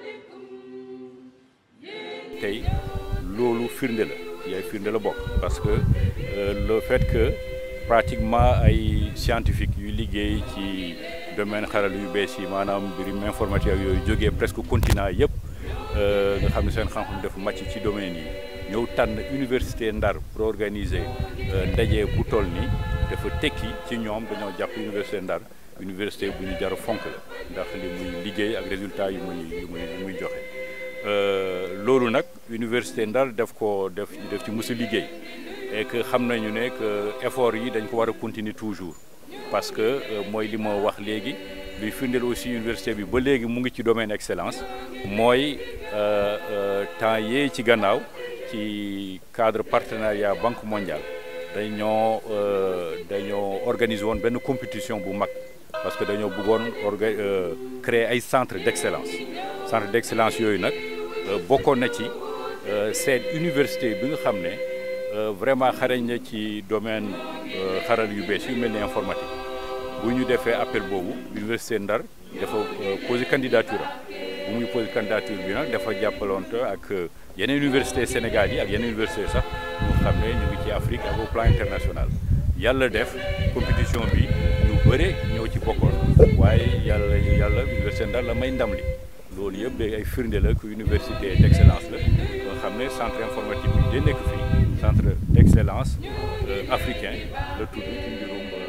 tey loolu firnde la ci ay firnde la bokk parce que le fait que pratiquement ay scientifique yuy liggéey ci domaine xaral yu bees yi maanaam mbirum informatique ak yooyu jógee presque continent yëpp nga xam ne seen xam-xam dafa màcc ci domaine yi ñëw tànn université Ndar pour organiser ndaje bu toll nii dafa tekki ci ñoom dañoo jàpp université Ndar université bu ñu jar a fonk la ndax li muy liggéey ak résultat yu muy yu muy yu muy joxe loolu nag université Ndar def ko def def ci mës a liggéey et que xam nañu ne que effort yi dañ ko war a continuer toujours parce que mooy li ma wax léegi luy firndeel aussi université bi ba léegi mu ngi ci domaine excellence mooy temps yee ci gannaaw ci cadre partenariat banque mondiale dañoo dañoo organiser woon benn compétition bu mag parce que dañoo bëggoon orga créer ay centre d'excellence centre d'excellence yooyu nag bokkoon na ci seen université bi nga xam ne vraiment xarañ na ci domaine xaral yu bees yu mel ni informatique bu ñu defee appel boobu université Ndar dafa poser candidature am bu muy poser candidature bi nag dafa jàppalonte ak yeneen université Sénégal yi ak yeneen université sax ñu xam ne ñu ngi ci Afrique ak au plan international yàlla def compétition bi ñu bëre ñoo ci bokkoon waaye yàlla yàlla université Ndar la may ndam li loolu yëpp day ay firnde la que université d'excellence la nga xam ne centre informatique bi de nekk fii centre d'excellence africain la tudd ci mbirum